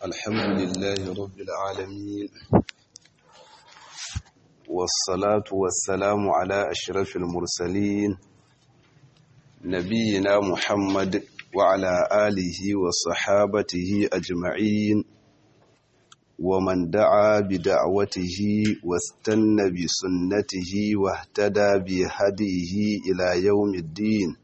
الحمد لله رب العالمين والصلاة والسلام على أشرف المرسلين نبينا محمد وعلى آله وصحابته أجمعين ومن دعا بدعوته واستنى بسنته واهتدى بهديه إلى يوم الدين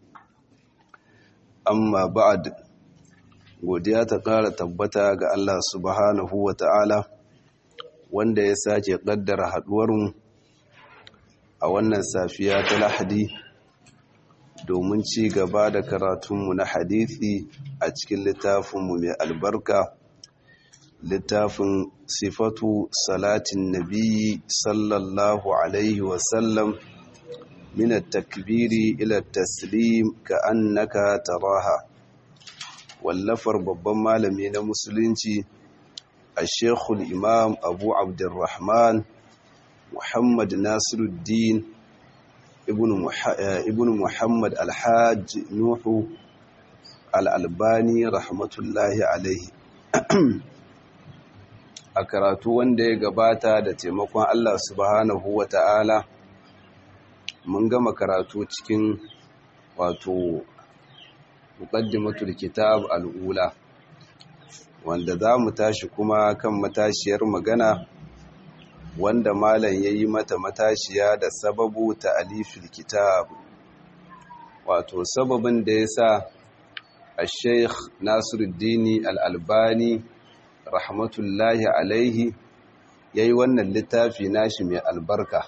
amma ba'ad godiya ta ƙara tabbata ga Allah subhanahu wa ta'ala wanda ya sake ƙaddara haɗuwarmu a wannan safiya ta lahadi domin ci gaba da karatunmu na hadithi a cikin littafinmu mai albarka littafin sifatu salatin nabiyyi sallallahu alaihi wasallam من التكبير إلى التسليم كأنك تراها واللفر babban malami na musulunci الشيخ الإمام أبو عبد الرحمن محمد ناصر الدين ابن ابن محمد الحاج نوح الألباني رحمة الله عليه a karatu wanda ya gabata da taimakon Allah subhanahu wa ta'ala mun gama karatu cikin wato muqaddimatul kitab al'ula wanda za mu tashi kuma kan matashiyar magana wanda malam yayi mata matashiya da sababu ta alifil kitab wato sababin da yasa al-sheikh Nasiruddin al-Albani rahmatullahi alaihi yayi wannan littafi nashi mai albarka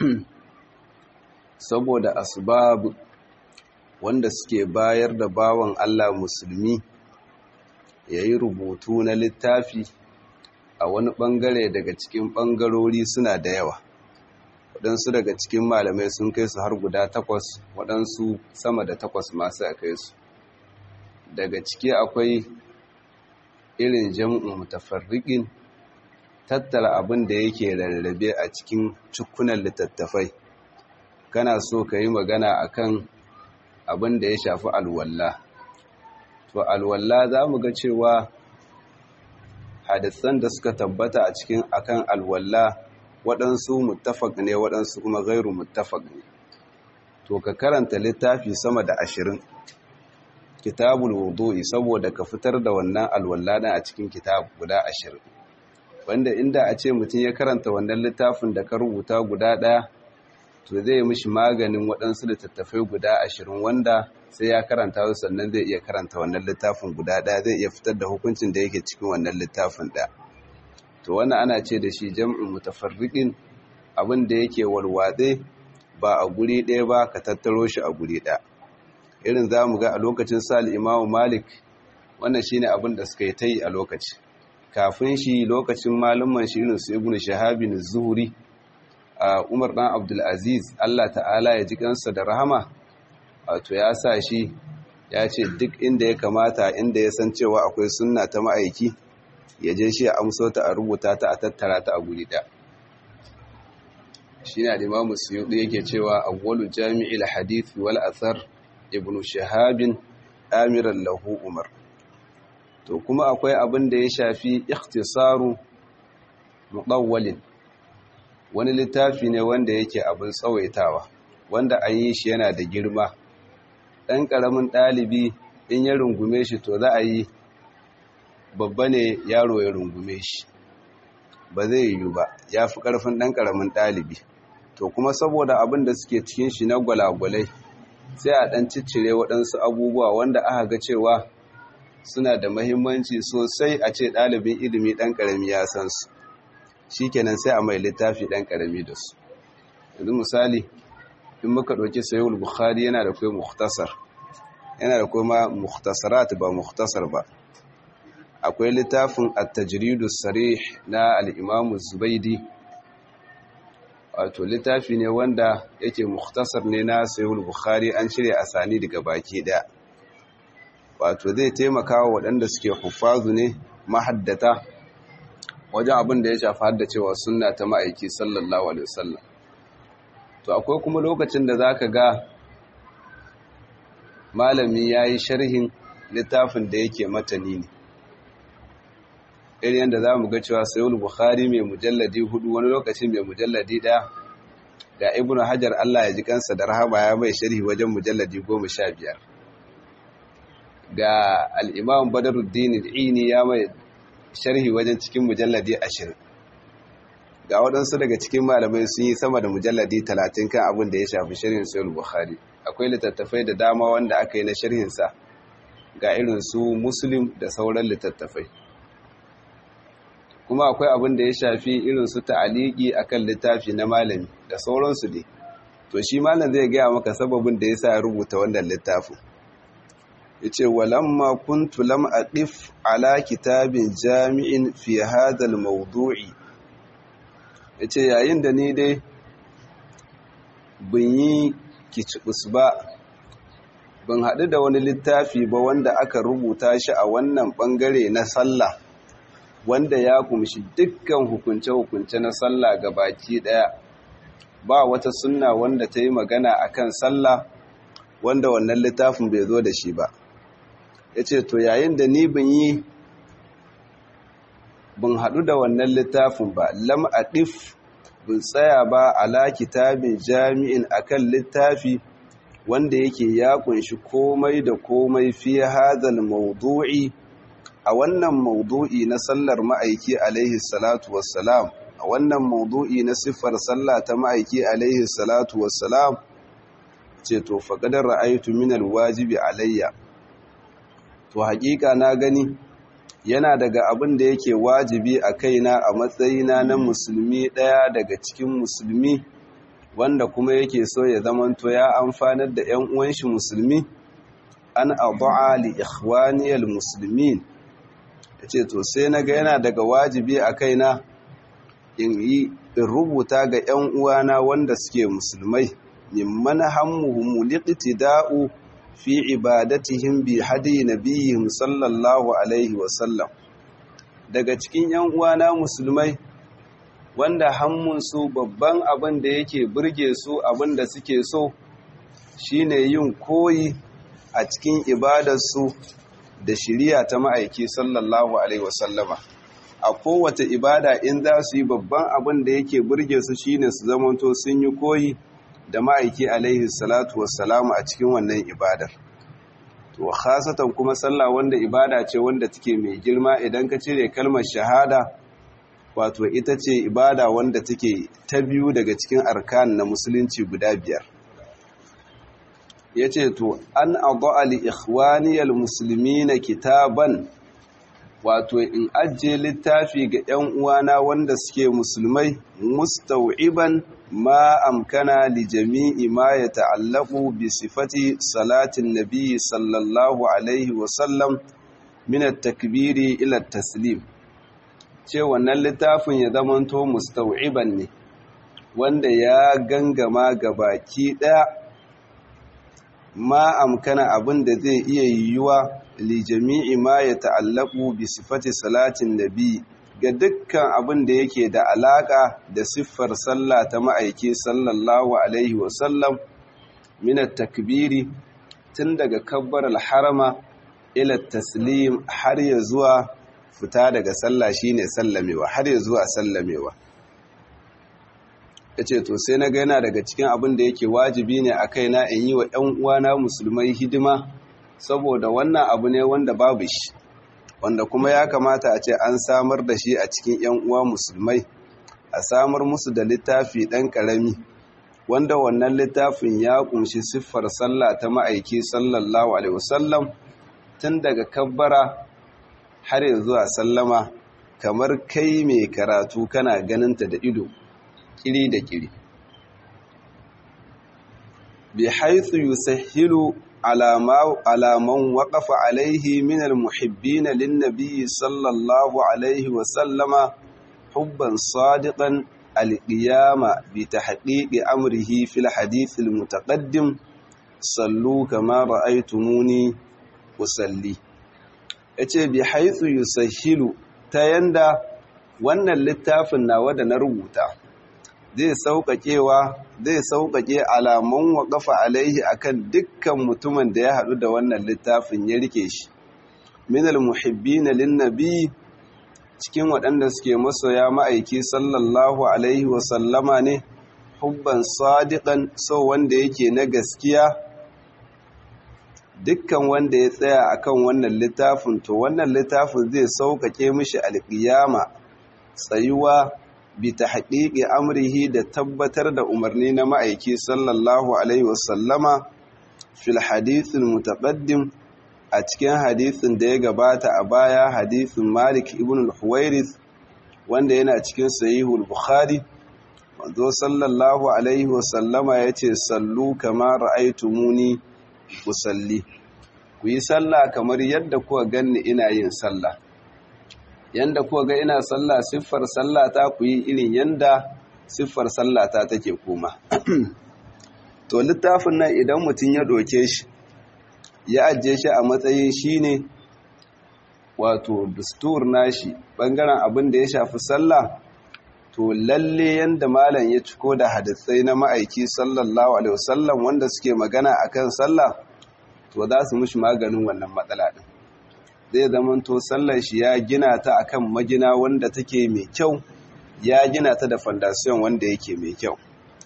saboda asbab wanda suke bayar da bawan Allah musulmi ya yi rubutu na littafi a wani ɓangare daga cikin ɓangarori suna da yawa waɗansu daga cikin malamai sun kai su har guda takwas waɗansu sama da takwas masu a kai su daga ciki akwai irin jam'in mutafarriƙin tattala abin da yake rarrabe a cikin cikunan littattafai kana so ka yi magana akan abin da ya shafi alwalla to alwalla za mu ga cewa hadisan da suka tabbata a cikin akan alwalla waɗansu muttafaq ne waɗansu kuma gairu muttafaq ne to ka karanta littafi sama da ashirin kitabul wudu'i saboda ka fitar da wannan alwalla na a cikin kitab guda ashirin wanda inda a ce mutum ya karanta wannan littafin da ka rubuta guda ɗaya to zai mishi maganin waɗansu littattafai guda ashirin wanda sai ya karanta su sannan zai iya karanta wannan littafin guda ɗaya zai iya fitar da hukuncin da yake cikin wannan littafin ɗaya to wannan ana ce da shi jam'in mutafarriqin abin da yake walwatse ba a guri ɗaya ba ka tattaro shi a guri ɗaya irin za mu ga a lokacin sal imamu malik wannan shine abin da suka yi ta yi a lokaci kafin shi lokacin malumman shi irin su ibnu shahabin zuhuri a umar ɗan abdulaziz allah ta'ala ya ji kansa da rahama wato ya sa shi ya ce duk inda ya kamata inda ya san cewa akwai sunna ta ma'aiki ya je shi a amso ta a rubuta ta a tattara ta a guri ɗaya shi na limamu suyuɗu yake cewa awwalu jami'il hadith wal athar ibnu shahabin amiran lahu umar to kuma akwai abin da ya shafi ikhtisaru muɗawwalin wani littafi ne wanda yake abin tsawaitawa wanda an yi shi yana da girma ɗan ƙaramin ɗalibi in ya rungume shi to za a yi babba ne yaro ya rungume shi ba zai yiwu ba ya fi ƙarfin ɗan ƙaramin ɗalibi to kuma saboda abin da suke cikin shi na gwalagwalai sai a ɗan ciccire waɗansu abubuwa wanda aka ga cewa suna da mahimmanci sosai a ce ɗalibin ilimi ɗan ƙarami ya san su shikenan sai a mai littafi ɗan ƙarami da su yanzu misali in muka ɗauki sayul bukhari yana da kai muhtasar yana da kuma muhtasarat ba muhtasar ba akwai littafin at-tajridu sarih na al-imam zubaidi wato littafi ne wanda yake muhtasar ne na sayul bukhari an cire asani daga baki ɗaya wato zai taimaka wa waɗanda suke huffazu ne mahaddata wajen abin da ya shafi haddacewa sunna ta ma'aiki sallallahu alaihi wasallam to akwai kuma lokacin da zaka ga malami yayi sharhin littafin da yake matani ne irin yadda za mu ga cewa sayul bukhari mai mujalladi hudu wani lokacin mai mujalladi ɗaya ga ibnu hajar allah ya ji kansa da rahama ya mai sharhi wajen mujalladi goma sha biyar ga al'imam badaruddin al'ini ya mai sharhi wajen cikin mujalladi ashirin ga waɗansu daga cikin malamai sun yi sama da mujalladi talatin kan abin da ya shafi sharhin sayul bukhari akwai littattafai da dama wanda aka yi na sharhinsa ga irin su muslim da sauran littattafai kuma akwai abin da ya shafi irin su ta'aliki akan littafi na malami da sauransu ne to shi malam zai gaya maka sababin da yasa ya rubuta wannan littafin yace walamma kuntu lam aqif ala kitabin jami'in fi hadha al-mawdu'i yace yayin da ni dai bin yi kicibus ba ban haɗu da wani littafi ba wanda aka rubuta shi a wannan ɓangare na sallah wanda ya kumshi dukkan hukunce-hukunce na sallah ga baki ɗaya ba wata sunna wanda ta yi magana a kan sallah wanda wannan littafin bai zo da shi ba ya ce to yayin da ni bin yi bin haɗu da wannan littafin ba lam ɗif bin tsaya ba ala kitabin jami'in akan littafi wanda yake ya kunshi komai da komai fi hadal mawdu'i a wannan mawdu'i na sallar ma'aiki alaihi salatu wassalam a wannan mawdu'i na siffar sallah ta ma'aiki alaihi salatu wassalam ce to faqadar ra'aytu min alwajibi alayya to hakika na gani yana daga abin da yake wajibi a kaina a matsayina na musulmi daya daga cikin musulmi wanda kuma yake so ya zamanto ya amfanar da 'yan uwan shi musulmi an abu'a li ikhwaniyal muslimin yace to sai naga yana daga wajibi a kaina in yi in rubuta ga 'yan uwana wanda suke musulmai mimman hammuhum liqtida'u fi ibadatihim bi hadi nabiyihim sallallahu alaihi wasallam daga cikin 'yan uwana musulmai wanda hammunsu babban abin da yake burge su abin da suke so shine yin koyi a cikin ibadarsu da shiriya ta ma'aiki sallallahu alaihi wasallama a kowace ibada in za su yi babban abin da yake burge su shine su zamanto sun yi koyi da ma'aiki alaihi salatu wassalamu a cikin wannan ibadar to khasatan kuma sallah wanda ibada ce wanda take mai girma idan ka cire kalmar shahada wato ita ce ibada wanda take ta biyu daga cikin arkan na musulunci guda biyar ya ce to an abu'a li ikhwaniyal musulmi na kitaban wato in ajiye littafi ga 'yan uwana wanda suke musulmai mustau'iban ma amkana li jami'i ma ya ta'allaku bi sifati salatin nabi sallallahu alaihi wasallam min at-takbiri ila taslim ce wannan littafin ya zamanto mustau'iban ne wanda ya gangama ga baki ɗaya ma amkana abin da zai iya yiwuwa li jami'i ma ya ta'allaku bi sifati salatin nabi ga dukkan abin da yake da alaka da siffar sallah ta ma'aiki sallallahu alaihi wasallam min takbiri tun daga kabbar al-harama ila taslim har ya zuwa fita daga sallah shine sallamewa har ya zuwa sallamewa yace to sai na ga yana daga cikin abin da yake wajibi ne a kaina in yi wa 'yan uwana musulmai hidima saboda wannan abu ne wanda babu shi wanda kuma ya kamata a ce an samar da shi a cikin 'yan uwa musulmai a samar musu da littafi ɗan ƙarami wanda wannan littafin ya ƙunshi siffar sallah ta ma'aiki sallallahu alaihi wasallam tun daga kabbara har ya zuwa sallama kamar kai mai karatu kana ganinta da ido kiri da kiri bi haithu yusahhilu alaman waƙafa alaihi min almuhibbina linnabi sallallahu alaihi wa sallama hubban sadiqan alqiyama bi tahqiqi amrihi fil hadith almutaqaddim sallu kama ra'aytumuni usalli ya ce bi haithu yusahhilu ta yanda wannan littafin nawa da na rubuta zai sauƙaƙewa zai sauƙaƙe alaman waƙafa alaihi akan dukkan mutumin da ya haɗu da wannan littafin ya rike shi min almuhibbina linnabi cikin waɗanda suke masoya ma'aiki sallallahu alaihi wasallama ne hubban sadiqan so wanda yake na gaskiya dukkan wanda ya tsaya akan wannan littafin to wannan littafin zai sauƙaƙe mishi alƙiyama tsayuwa bi tahqiqi amrihi da tabbatar da umarni na ma'aiki sallallahu alaihi wasallama fil hadithil mutaqaddim a cikin hadisin da ya gabata a baya hadisin Malik ibn al-Huwairis wanda yana cikin sahihul Bukhari manzo sallallahu alaihi wasallama yace sallu kama ra'aytumuni usalli ku yi sallah kamar yadda kuka ganni ina yin sallah yanda kuka ga ina sallah siffar sallata ku yi irin yanda siffar sallata take koma to littafin nan idan mutum ya doke shi ya ajiye shi a matsayin shine wato dustur nashi bangaren abin da ya shafi sallah to lalle yanda malam ya ciko da hadisai na ma'aiki sallallahu alaihi wasallam wanda suke magana akan sallah to za su mishi maganin wannan matsala din zai zama to sallar shi ya gina ta akan magina wanda take mai kyau ya gina ta da foundation wanda yake mai kyau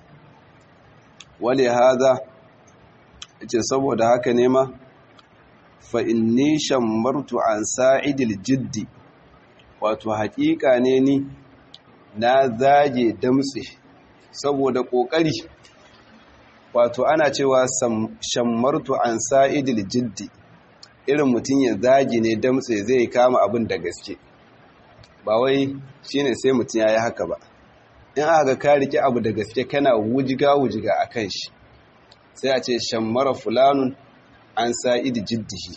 wale haza ce saboda haka ne ma fa inni shammartu an sa'idil jiddi wato haƙiƙa ne ni na zage damtse saboda ƙoƙari wato ana cewa shammartu an sa'idil jiddi irin mutum ya zage ne damtse zai kama abin da gaske ba wai shine sai mutum ya yi haka ba in aka ka rike abu da gaske kana wujiga wujiga a kan shi sai a ce shammara fulanun an sa'idi jiddihi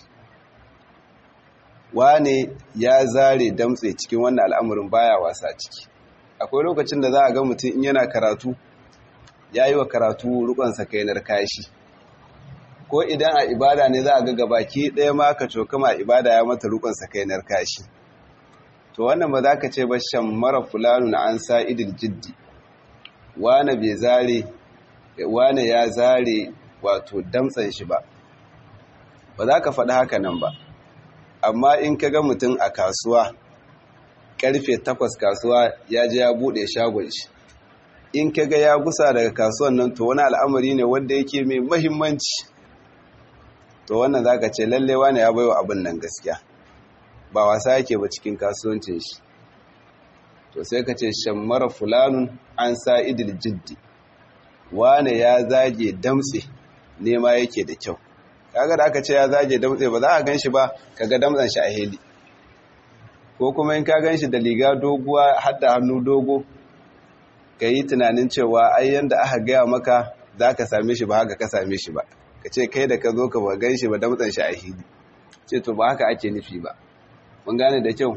wane ya zare damtse cikin wannan al'amarin baya wasa ciki akwai lokacin da za a ga mutum in yana karatu ya yi wa karatu rukonsa kainar kashi ko idan a ibada ne za a ga gabaki ɗaya ma ka cokama a ibada ya mata rukonsa kainar kashi to wannan ba za ka ce ba shammara fulanun an sa'idil jiddi wane bai zare wane ya zare wato damtsan shi ba ba za ka faɗi haka nan ba amma in ka ga mutum a kasuwa karfe takwas kasuwa ya je ya buɗe shagon shi in ka ga ya gusa daga kasuwan nan to wani al'amari ne wanda yake mai mahimmanci to wannan za ka ce lalle wane ya baiwa abin nan gaskiya ba wasa yake ba cikin kasuwancin shi to sai ka ce shammara fulanun an sa idil jiddi wane ya zage damtse nema yake da kyau kaga da aka ce ya zage damtse ba za a gan shi ba kaga damtsan shi a heli ko kuma in ka gan shi da liga doguwa hadda hannu dogo ka yi tunanin cewa ai yanda aka gaya maka za ka same shi ba haka ka same shi ba ka ce kai da ka zo ka ba gan shi ba damtsan shi a heli ce to ba haka ake nufi ba mun gane da kyau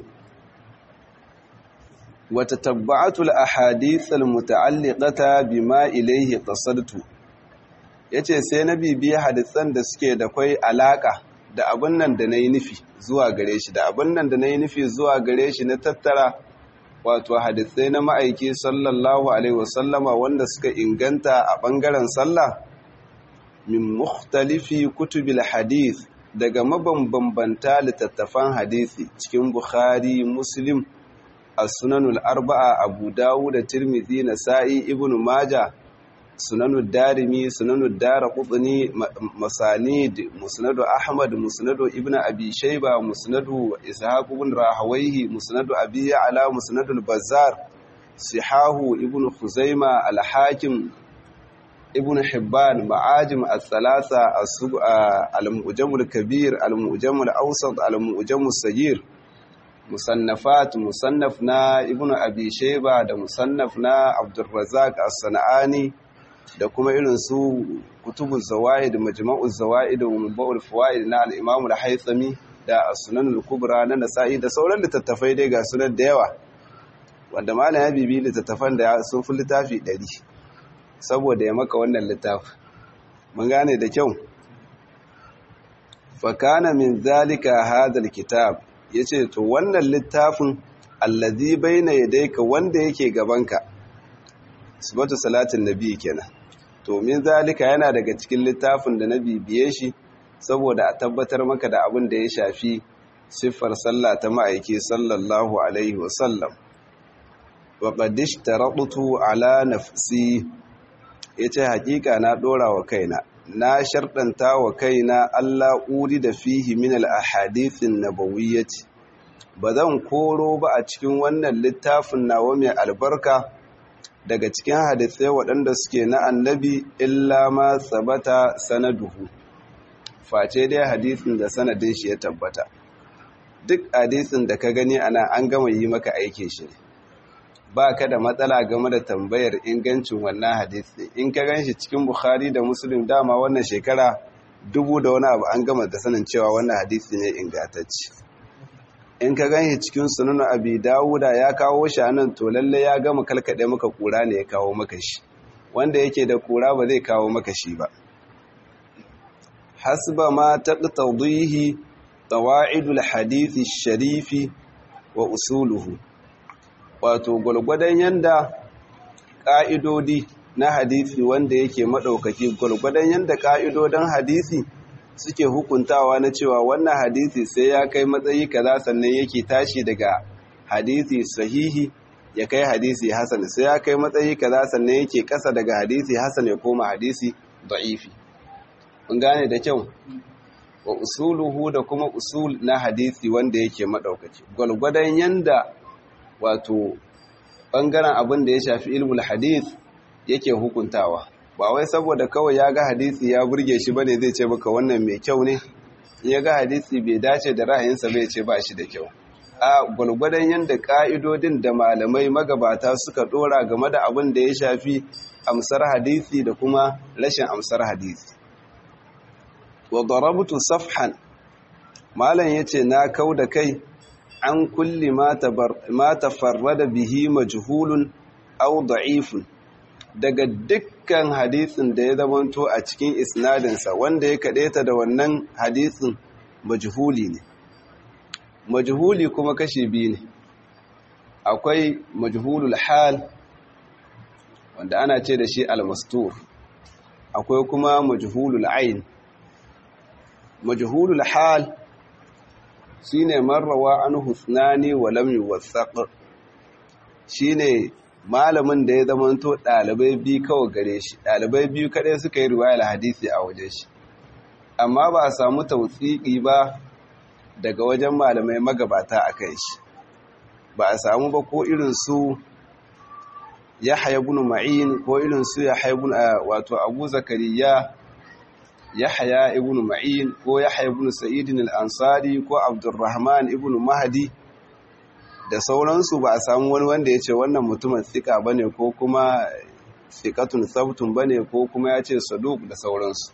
wata tabba'atul ahadithal muta'alliqata bima ilayhi qasadtu yace sai na bibiya hadisan da suke da kai alaka da abun nan da nayi nufi zuwa gare shi da abun nan da nayi nufi zuwa gare shi na tattara wato hadisai na ma'aiki sallallahu alaihi wasallama wanda suka inganta a bangaren sallah min mukhtalifi kutubil hadith daga mabambanta littattafan hadisi cikin Bukhari, Muslim, As-Sunanul Arba'a, Abu Dawud da Tirmidhi, Nasa'i, Ibn Majah, Sunanud Darimi, Sunanud Daraqutni, Masanid, Musnadu Ahmad, Musnadu Ibn Abi Shayba, Musnadu Ishaq ibn Rahawayhi, Musnadu Abi Ya'la, Musnadul Bazzar, Sihahu Ibn Khuzaima, Al-Hakim, ibn hibban ma'ajim al-thalatha al-mu'jam al-kabir al-mu'jam al-awsat al-mu'jam al-saghir musannafat musannaf na ibn abi shayba da musannaf na abdurrazzaq as-sanani da kuma irin su kutubu zawaid majma'u zawaid wa mabul fawaid na al-imam al-haythami da as-sunan al-kubra na nasa'i da sauran littattafai dai ga sunan da yawa wanda malam ya bibi littattafan da sun fi littafi 100 saboda ya maka wannan littafi mun gane da kyau fakana min zalika hadal kitab yace to wannan littafin allazi baina yadayka wanda yake gabanka sifatu salatin nabi kenan to min zalika yana daga cikin littafin da na bibiye shi saboda a tabbatar maka da abin da ya shafi siffar sallah ta ma'aiki sallallahu alaihi wasallam wa qaddish taradtu ala nafsi yace hakika na dora wa kaina na sharɗanta wa kaina Allah uri da fihi min al-ahadithin nabawiyyati bazan koro ba a cikin wannan littafin nawa mai albarka daga cikin hadisai waɗanda suke na annabi illa ma sabata sanaduhu face dai hadisin da sanadin shi ya tabbata duk hadisin da ka gani ana an gama yi maka aike shi ba ka da matsala game da tambayar ingancin wannan hadisi in ka gan shi cikin bukhari da muslim dama wannan shekara dubu da wani abu an gama da sanin cewa wannan hadisi ne ingantacce in ka gan shi cikin sunan abi dawuda ya kawo shi a nan to lalle ya gama kalkaɗe maka kura ne ya kawo maka shi wanda yake da kura ba zai kawo maka shi ba hasba ma taqtadihi qawa'idul hadisi sharifi wa usuluhu wato gwalgwadon yanda ƙa'idodi na hadisi wanda yake maɗaukaki gwalgwadon yanda ƙa'idodin hadisi suke hukuntawa na cewa wannan hadisi sai ya kai matsayi kaza sannan yake tashi daga hadisi sahihi ya kai hadisi hasan sai ya kai matsayi kaza sannan yake ƙasa daga hadisi hasan ya koma hadisi da'ifi kun gane da kyau wa usuluhu da kuma usul na hadisi wanda yake maɗaukaki gwalgwadon yanda wato ɓangaren abin da ya shafi ilmul hadith yake hukuntawa ba wai saboda kawai ya ga hadisi ya burge shi bane zai ce baka wannan mai kyau ne in ya ga hadisi bai dace da ra'ayinsa bai ce ba shi da kyau a gwalgwadon yadda ka'idodin da malamai magabata suka dora game da abin da ya shafi amsar hadisi da kuma rashin amsar hadisi wa darabtu safhan malam yace na kau da kai an kulli ma tafarrada bihi majhulun aw da'ifun daga dukkan hadisin da ya zamanto a cikin isnadinsa wanda ya kaɗeta da wannan hadisin majhuli ne majhuli kuma kashi biyu ne akwai majhulul hal wanda ana ce da shi almastur akwai kuma majhulul ain majhulul hal shine marrawa an husnani wa lam yuwathaq shine malamin da ya zamanto ɗalibai biyu kawai gare shi ɗalibai biyu kaɗai suka yi riwayar hadisi a wajen shi amma ba a samu tautsiki ba daga wajen malamai magabata a kan shi ba a samu ba ko irin su ya haibun ma'in ko irin su ya haibun wato abu zakariya ya haya ibn ma'in ko ya haibun sa'idin al'ansari ko abdurrahman ibn mahadi da sauransu ba a samu wani wanda ya ce wannan mutumin tsika ba ne ko kuma tsikatun sabtun ba ne ko kuma ya ce saduk da sauransu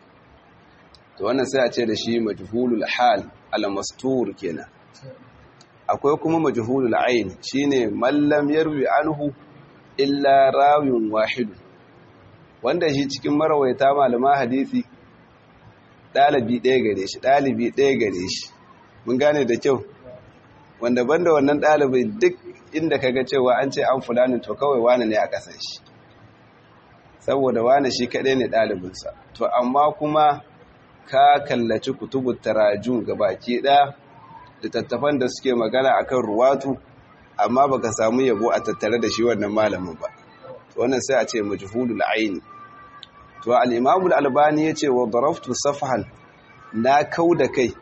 to wannan sai a ce da shi majhulul hal al-mastur kenan akwai kuma majhulul ain shine mallam yarwi anhu illa rawin wahidu wanda shi cikin marawaita malama hadisi ɗalibi ɗaya gare shi ɗalibi ɗaya gare shi mun gane da kyau wanda banda wannan ɗalibin duk inda ka ga cewa an ce an fulani to kawai wane ne a ƙasan shi saboda wane shi kaɗai ne ɗalibinsa to amma kuma ka kallaci kutubu tarajun baki ɗaya littattafan da suke magana akan ruwatu amma baka samu yabo a tattare da shi wannan malamin ba wannan sai a ce majhulul aini to al-imam al-albani yace wa daraftu safhan na kauda kai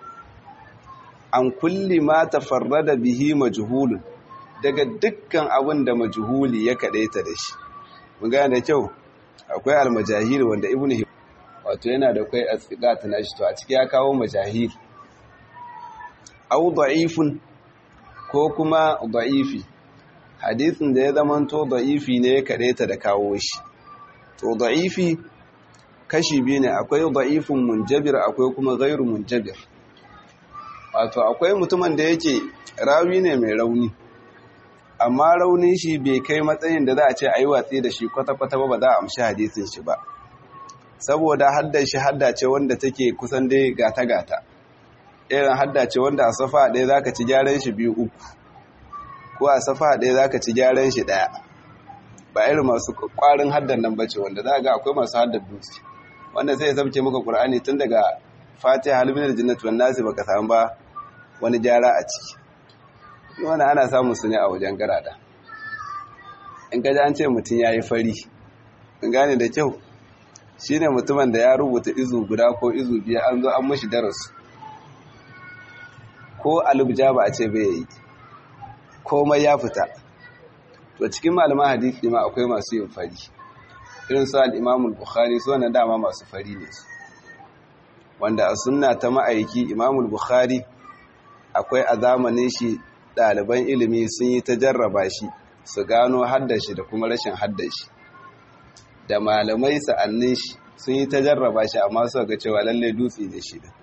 an kulli ma tafarrada bihi majhulun daga dukkan abin da majhuli ya kadaita da shi mun gane da kyau akwai al-majahil wanda ibnu wato yana da kai asqat nashi to a ciki ya kawo majahil aw da'ifun ko kuma da'ifi hadisin da ya zamanto da'ifi ne ya kadaita da kawo shi to da'ifi kashi biyu ne akwai da'ifun munjabir akwai kuma ghairu munjabir wato akwai mutumin da yake rawi ne mai rauni amma raunin shi bai kai matsayin da za a ce a yi watsi da shi kwata-kwata ba ba za a amshi hadisin shi ba saboda hadda shi hadda ce wanda take kusan dai gata-gata irin hadda ce wanda a safa ɗaya za ka ci gyaran shi biyu uku ko a safa ɗaya za ka ci gyaran shi ɗaya ba irin masu ƙwarin haddan nan bace wanda za ga akwai masu haddar dutse wanda sai ya sabce maka ƙur'ani tun daga fatiha halminar jinnatu wan nasi baka samu ba wani gyara a ciki wani ana samun su ne a wajen garada in gaji an ce mutum ya yi fari in gane da kyau shi ne mutumin da ya rubuta izu guda ko izu biya an zo an mashi darasu ko alubja ba a ce bai yi komai ya fita to cikin malaman hadisi ma akwai masu yin fari irin su al'imamul bukhari su wannan dama masu fari ne su wanda a sunna ta ma'aiki imamul bukhari akwai a zamanin shi ɗaliban ilimi sun yi ta jarraba shi su gano haddashi da kuma rashin haddashi da malamai sa'annin shi sun yi ta jarraba shi amma suka ga cewa lallai dutse ne shi da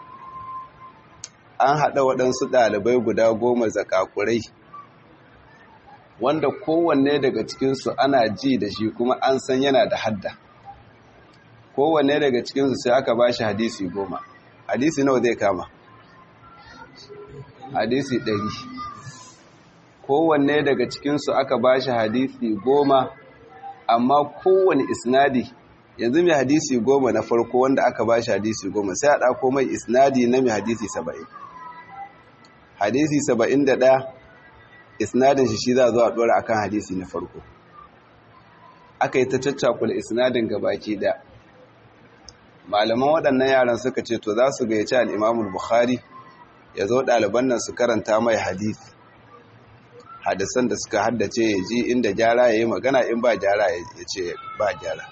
an haɗa waɗansu ɗalibai guda goma zakakurai wanda kowanne daga cikinsu ana ji da shi kuma an san yana da hadda kowanne daga cikinsu sai aka ba shi hadisi goma hadisi nawa zai kama hadisi ɗari kowanne daga cikinsu aka ba shi hadisi goma amma kowane isnadi yanzu mai hadisi goma na farko wanda aka ba shi hadisi goma sai a ɗako mai isnadi na mai hadisi saba'in hadisi saba'in da ɗaya isnadin shi shi za zuwa ɗora akan hadisi na farko aka yi ta caccakula isnadin gabaki ɗaya malaman waɗannan yaran suka ce to za su gayyaci al'imamul bukhari ya zo ɗaliban nan su karanta mai hadisi hadisan da suka haddace ya ji inda gyara ya yi magana in ba gyara ya ce ba gyara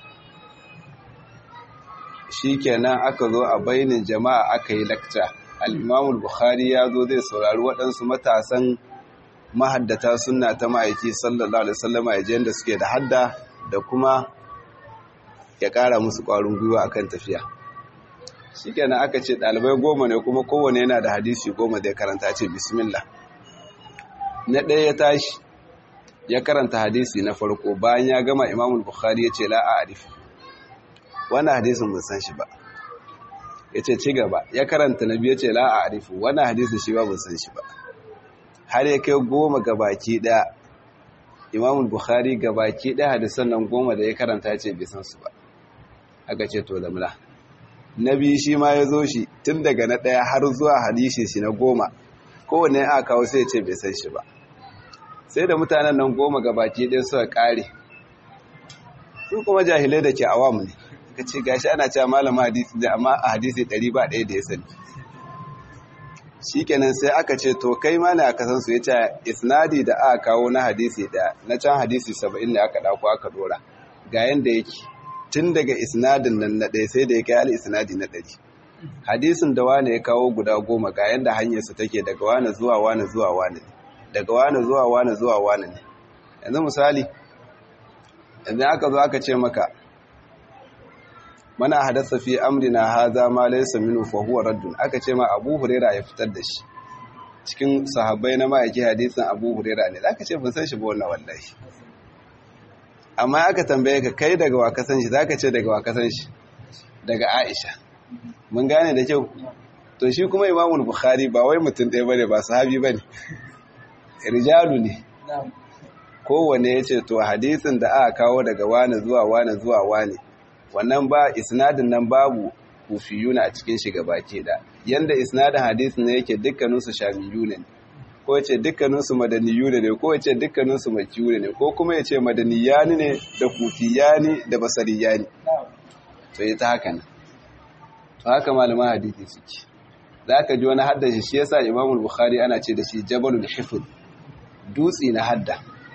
shi kenan aka zo a bainin jama'a aka yi lakca al'imamul bukhari ya zo zai saurari waɗansu matasan mahaddata suna ta ma'aiki sallallahu alaihi wasallama ya je yadda suke da hadda da kuma ya ƙara musu ƙwarin gwiwa akan tafiya shi kenan aka ce ɗalibai goma ne kuma kowane yana da hadisi goma zai karanta ce bismillah na ɗaya ya tashi ya karanta hadisi na farko bayan ya gama imamul bukhari ya ce la'a arif wannan hadisin mun san shi ba ya ce ci gaba ya karanta na biyu ya ce la'a arif wannan hadisin shi ba mun san shi ba har ya kai goma gabaki ɗaya imamul bukhari gabaki ɗaya hadisan nan goma da ya karanta ce bai san su ba aka ce to lamla na biyu shi ma ya zo shi tun daga na ɗaya har zuwa hadisi shi na goma kowane aka kawo sai ce bai san shi ba sai da mutanen nan goma gabaki ɗaya suka ƙare su kuma jahilai da ke awamu ne ka ce gashi ana cewa malama hadisi da amma a hadisi ɗari ba ɗaya da ya sani shi kenan sai aka ce to kai ma ne aka san su ya ce isnadi da aka kawo na hadisi ɗaya na can hadisi saba'in ne aka ɗauko aka ɗora ga yanda yake tun daga isnadin nan na ɗaya sai da ya kai hali isnadi na ɗari hadisin da wane ya kawo guda goma ga yanda hanyarsa take daga wane zuwa wane zuwa wane ne daga wane zuwa wane zuwa wane ne yanzu misali yanzu aka zo aka ce maka mana hadasa fi amrina haza ma laysa minhu fa huwa raddun aka ce ma Abu Huraira ya fitar da shi cikin sahabbai na ma'aiki hadisin Abu Huraira ne zaka ce ban san shi ba wannan wallahi amma aka tambaye ka kai daga wa ka san shi zaka ce daga wa ka san shi daga Aisha mun gane da kyau to shi kuma Imam Bukhari ba wai mutum ɗaya bane ba sahabi bane rijalu ne kowane ya ce to hadisin da aka kawo daga wane zuwa wane zuwa wane wannan ba isnadin nan babu kufiyuna a cikin shiga baki da yanda isnadin hadisin ne yake dukkaninsu shamiyuna ne ko ya ce dukkaninsu madaniyuna ne ko ya ce dukkaninsu makiyuna ne ko kuma ya ce madaniyani ne da kufiyani da basariyani to ya ta haka nan to haka malaman hadisi suke za ka ji wani haddashi shi yasa imamul bukhari ana ce da shi jabalul hifz dutse na hadda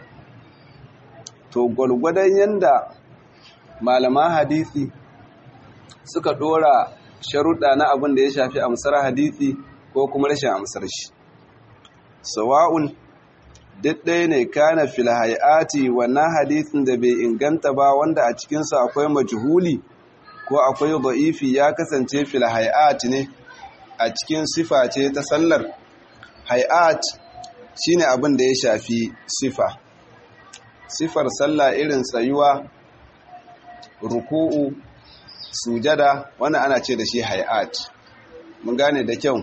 to gwargwadon yanda malaman hadisi suka dora sharuɗa na abin da ya shafi amsar hadisi ko kuma rashin amsar shi sawa'un duk ɗaya ne kana fil hayati wannan hadisin da bai inganta ba wanda a cikinsa akwai majhuli ko akwai da'ifi ya kasance fil hayati ne a cikin sifa ce ta sallar hayat shine abin da ya shafi sifa sifar sallah irin tsayuwa ruku'u sujada wannan ana ce da shi hayat mun gane da kyau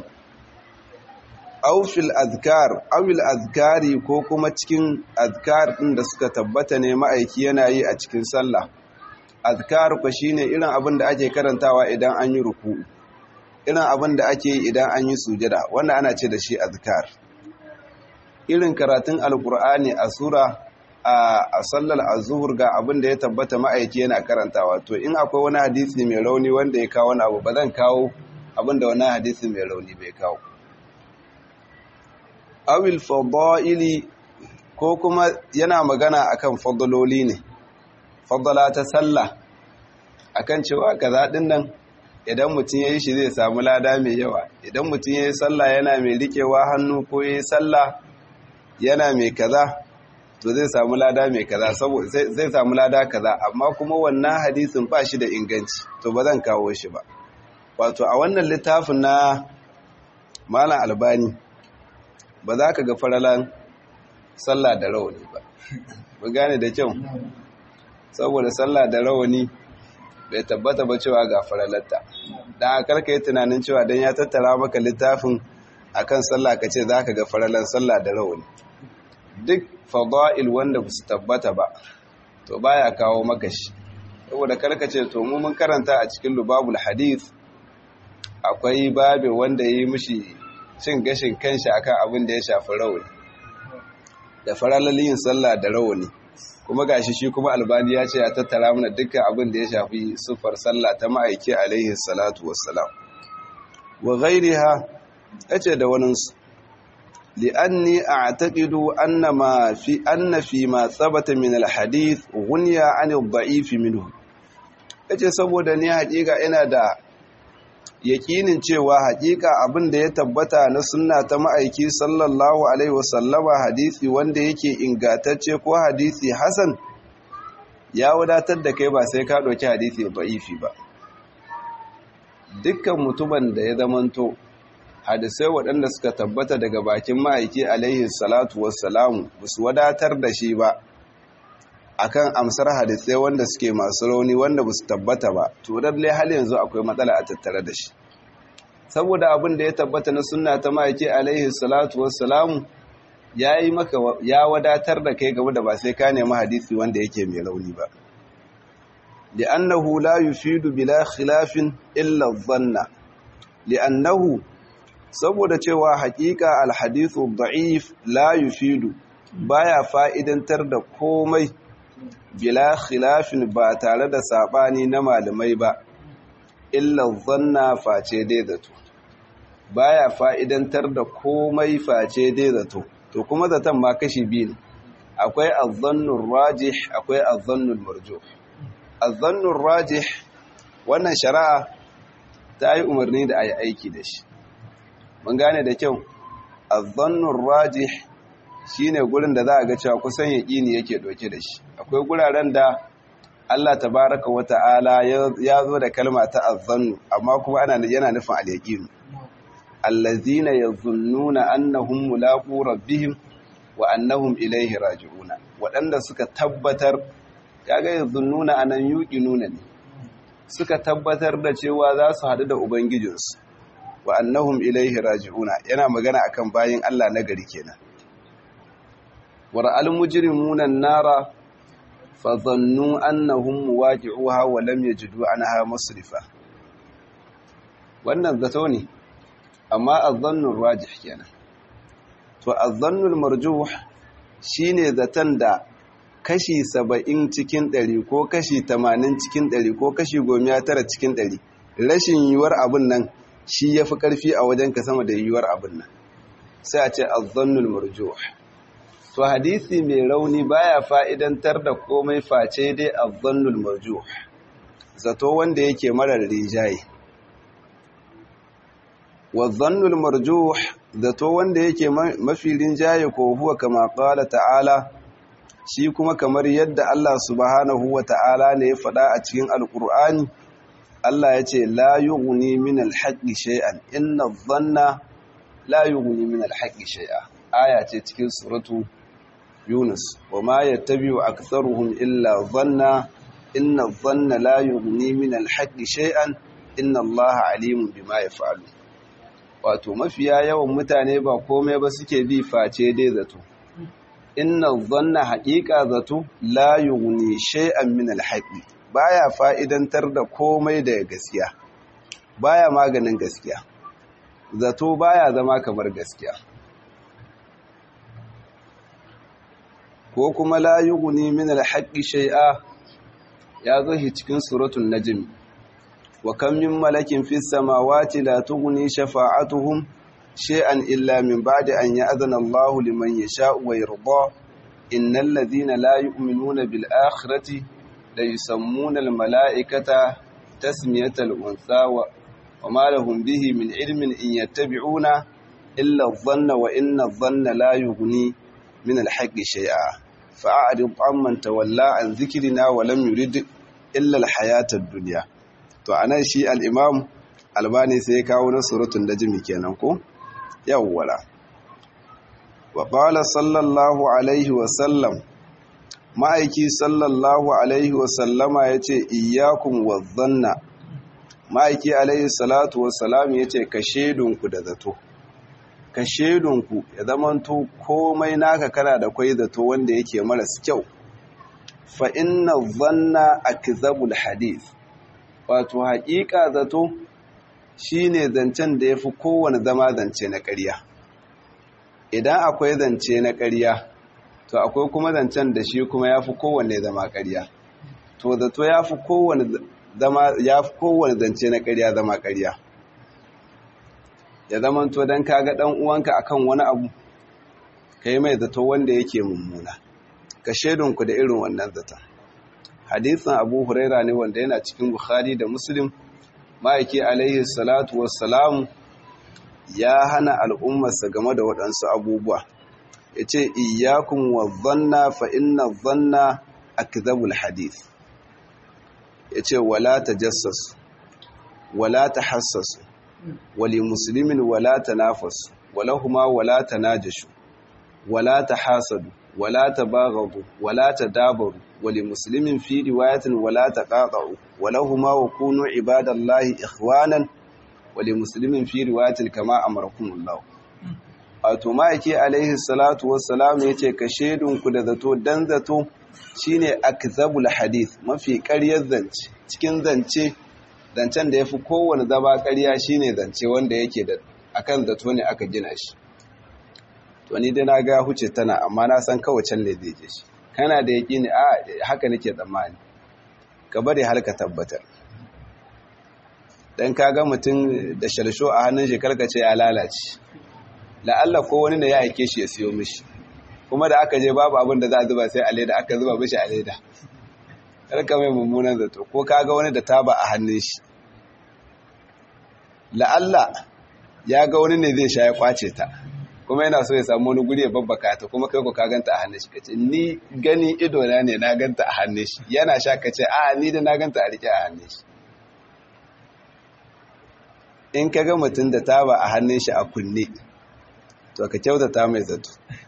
aufil azkar awil azkari ko kuma cikin azkar din da suka tabbata ne ma'aiki yana yi a cikin sallah azkar ko shine irin abin da ake karantawa idan an yi ruku'u irin abin da ake yi idan an yi sujada wanda ana ce da shi azkar irin karatun alkur'ani a sura a sallar azuhur ga abin da ya tabbata ma'aiki yana karantawa to in akwai wani hadisi mai rauni wanda ya kawo wani abu ba zan kawo abin da wani hadisi mai rauni bai kawo awil fadaili ko kuma yana magana akan fadaloli ne fadala ta sallah akan cewa kaza din nan idan mutum ya yi shi zai samu lada mai yawa idan mutum ya yi sallah yana mai riƙewa hannu ko ya yi sallah yana mai kaza to zai samu lada mai kaza saboda zai samu lada kaza amma kuma wannan hadisin ba shi da inganci to ba zan kawo shi ba wato a wannan littafin na malam albani ba za ka ga faralan sallah da rawani ba ba gane da kyau saboda sallah da rawani bai tabbata ba cewa ga faralatta dan karka yi tunanin cewa dan ya tattara maka littafin akan sallah ka ce za ka ga faralan sallah da rawani duk fada'il wanda ba su tabbata ba to baya kawo maka shi saboda karka ce to mu mun karanta a cikin lubabul hadith akwai babe wanda yi mishi cin gashin kanshi akan abin da ya shafi rawani da faralalin sallah da rawani kuma gashi shi kuma albani ya ce ya tattara mana dukkan abin da ya shafi sufar sallah ta ma'aiki alaihi salatu wassalam wa ghairiha yace da waninsu لأني أعتقد أن ما في أن فيما ثبت من الحديث غني عن الضعيف منه yace saboda ni haƙiƙa ina da yakinin cewa haƙiƙa abin da ya tabbata na sunna ta ma'aiki sallallahu alaihi wasallama hadisi wanda yake ingatacce ko hadisi hasan ya wadatar da kai ba sai ka ɗauki hadisi da'ifi ba dukkan mutumin da ya zamanto hadisai waɗanda suka tabbata daga bakin ma'aiki alaihi salatu wassalamu ba su wadatar da shi ba akan amsar hadisai wanda suke masu rauni wanda ba su tabbata ba to lalle hal yanzu akwai matsala a tattare da shi saboda abin da ya tabbata na sunna ta ma'aiki alaihi salatu wassalamu ya yi maka ya wadatar da kai game da ba sai ka nemi hadisi wanda yake mai rauni ba li'annahu la yufidu bila khilafin illa dhanna li'annahu saboda cewa hakika alhadithu da'if la yufidu baya fa'idantar da komai bila khilafin ba tare da sabani na malamai ba illa zanna face dai zato baya fa'idantar da komai face dai zato to kuma zaton ma kashi biyu ne akwai azzannur rajih akwai azzannul marjuh azzannur rajih wannan shari'a ta yi umarni da ayi aiki da shi mun gane da kyau azzannur rajih shine gurin da za a ga cewa kusan yaqini yake doke da shi akwai guraren da Allah tabaraka wa ta'ala ya zo da kalma ta azzannu amma kuma ana yana nufin al-yaqin allazina yazunnuna annahum mulaqu rabbihim wa annahum ilayhi raji'una wadanda suka tabbatar kaga yazunnuna anan yuqinuna ne suka tabbatar da cewa za su hadu da ubangijinsu wa annahum ilaihi raji'una yana magana akan bayin Allah na gari kenan wara'al mujrimuna an-nara fa dhannu annahum muwaqi'uha wa lam yajidu anha masrifa wannan zato ne amma az-dhannu rajih kenan to az-dhannu al-marjuh shine zaton da kashi 70 cikin 100 ko kashi 80 cikin 100 ko kashi 19 cikin 100 rashin yiwuwar abun nan shi ya fi ƙarfi a wajen ka sama da yiwuwar abin nan sai a ce azzannul marjuh to hadisi mai rauni baya fa'idantar da komai face dai azzannul marjuh zato wanda yake marar rijaye wazzannul marjuh zato wanda yake mafi rinjaye ko huwa kama qala ta'ala shi kuma kamar yadda Allah subhanahu wa ta'ala ne ya faɗa a cikin alƙur'ani Allah ya ce la yughni min al-haqqi shay'an inna adh-dhanna la yughni min al-haqqi shay'a aya ce cikin suratu Yunus wama yattabi'u aktharuhum illa dhanna inna adh-dhanna la yughni min al-haqqi shay'an inna Allaha alimun bima yaf'alu wato mafiya yawan mutane ba komai ba suke bi face dai zato inna adh-dhanna haqiqa zato la yughni shay'an min al-haqqi baya fa'idantar da komai da gaskiya baya maganin gaskiya zato baya zama kamar gaskiya ko kuma la yughni min al-haqqi shay'a ya zo shi cikin suratul najm wa kam min malakin fis samawati la tughni shafa'atuhum shay'an illa min ba'di an ya'zana Allahu liman yasha'u wa yarda innal ladhina la yu'minuna bil akhirati la yusammuna al mala'ikata tasmiyatal unsa wa وما لهم به من علم إن يتبعون إلا الظن وإن الظن لا يغني من الحق شيئا فأعرض عمن تولى عن ذكرنا ولم يرد إلا الحياة الدنيا to anan shi al-imam albani sai ya kawo na suratul najmi kenan ko yawwala wa qala sallallahu alaihi wa sallam ma'aiki sallallahu alaihi wa sallama yace iyyakum wadh-dhanna ma'aiki alaihi salatu wassalam ya ce ka shedunku da zato ka shedunku ya zamanto komai naka kana da kwai zato wanda yake maras kyau fa inna zanna akzabul hadith wato haƙiƙa zato shine zancen da yafi kowane zama zance na ƙarya idan akwai zance na ƙarya to akwai kuma zancen da shi kuma yafi kowanne zama ƙarya to zato yafi kowane zama ya fi kowane zance na ƙarya zama ƙarya ya zama to don kaga ɗan uwanka akan wani abu ka yi mai zato wanda yake mummuna ka shaidunku da irin wannan zaton hadisin abu huraira ne wanda yana cikin bukhari da muslim ma'aiki alaihi salatu wassalamu ya hana al'ummarsa game da waɗansu abubuwa ya ce iyakun wa zanna fa inna zanna akzabul hadith ya ce wala ta jassasu wala ta hassasu wali musulmin wala ta nafasu wala huma wala ta najashu wala ta hasadu wala ta bagadu wala ta dabaru wali musulmin fi riwayatin wala ta ƙaƙa'u wala huma wa kunu ibadallahi ikhwanan wali musulmin fi riwayatin kama amarakumullahu wato ma'aiki alaihi salatu wassalam ya ce ka shaidunku da zato dan zato shine akzabul hadith mafi ƙaryar zance cikin zance zancen da yafi kowane zama ƙarya shine zance wanda yake da akan zato ne aka gina shi to ni dai na ga huce tana amma na san kawai can ne zai je shi kana da yaqini a haka nake tsammani ka bari har ka tabbatar dan kaga mutum da shalsho a hannun shi karkace ya lalace la'alla ko wani ne ya aike shi ya siyo mishi kuma da aka je babu abin da za a zuba sai a leda aka zuba mishi a leda karka mai mummunan zato ko kaga wani da taba a hannun shi la'alla ya ga wani ne zai sha ya kwace ta kuma yana so ya samu wani guri ya babbaka ta kuma kai ko ka ganta a hannun shi kace ni gani ido na ne na ganta a hannun shi yana sha kace a ni da na ganta a rike a hannun shi in ka ga mutum da taba a hannun shi a kunne to ka kyautata mai zato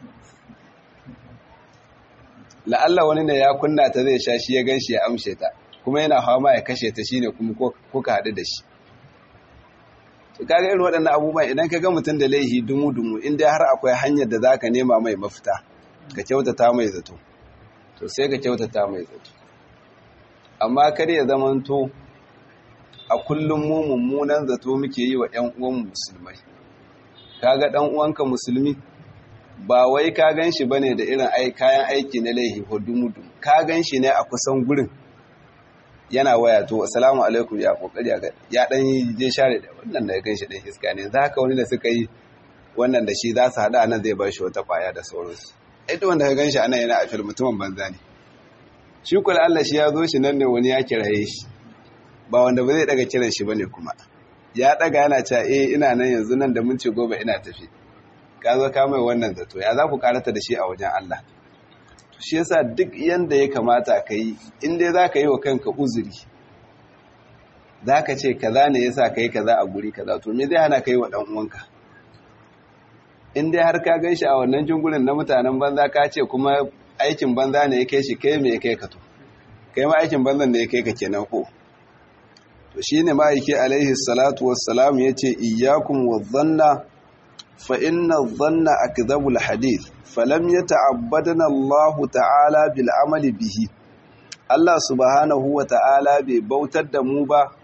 la'alla wani ne ya kunna ta zai sha shi ya gan shi ya amshe ta kuma yana fama ya kashe ta shine kuma kuka haɗu da shi to kaga irin waɗannan abubuwan idan ka ga mutum da laihi dumu-dumu in dai har akwai hanyar da zaka nema mai mafita ka kyautata mai zato to sai ka kyautata mai zato amma kar ya zamanto a kullum mu mummunan zato muke yi wa ƴan uwan musulmai kaga ɗan uwanka musulmi ba wai ka gan shi ba ne da irin kayan aiki na laihi ko dumudu ka gan shi ne a kusan gurin yana waya to assalamu alaikum ya kokari ya dan yi je share da wannan da ya gan shi dan iska ne za ka wani da suka yi wannan da shi za su haɗa nan zai ba shi wata kwaya da sauransu ita wanda ka gan shi anan yana a fil mutumin banza ne shi kula Allah shi ya zo shi nan ne wani ya kiraye shi ba wanda ba zai daga kiran shi bane kuma ya daga yana cewa eh ina nan yanzu nan da mun ce gobe ina tafi ka zo ka mai wannan zato ya za ku karata da shi a wajen Allah to shi yasa duk yanda ya kamata ka yi in dai za ka yi wa kanka uzuri za ka ce kaza ne yasa ka yi kaza a guri kaza to me zai hana ka yi wa ɗan uwanka in dai har ka gan shi a wannan jungurin na mutanen banza ka ce kuma aikin banza ne ya kai shi kai me ya kai ka to kai ma aikin banzan ne ya kai ka kenan ko to shine ma'aiki alaihi salatu wassalam yace iyyakum wadhanna fa inna dhanna akdhabul hadith falam yata'abbadana Allah ta'ala bil amali bihi Allah subhanahu wa ta'ala bai bautar da mu ba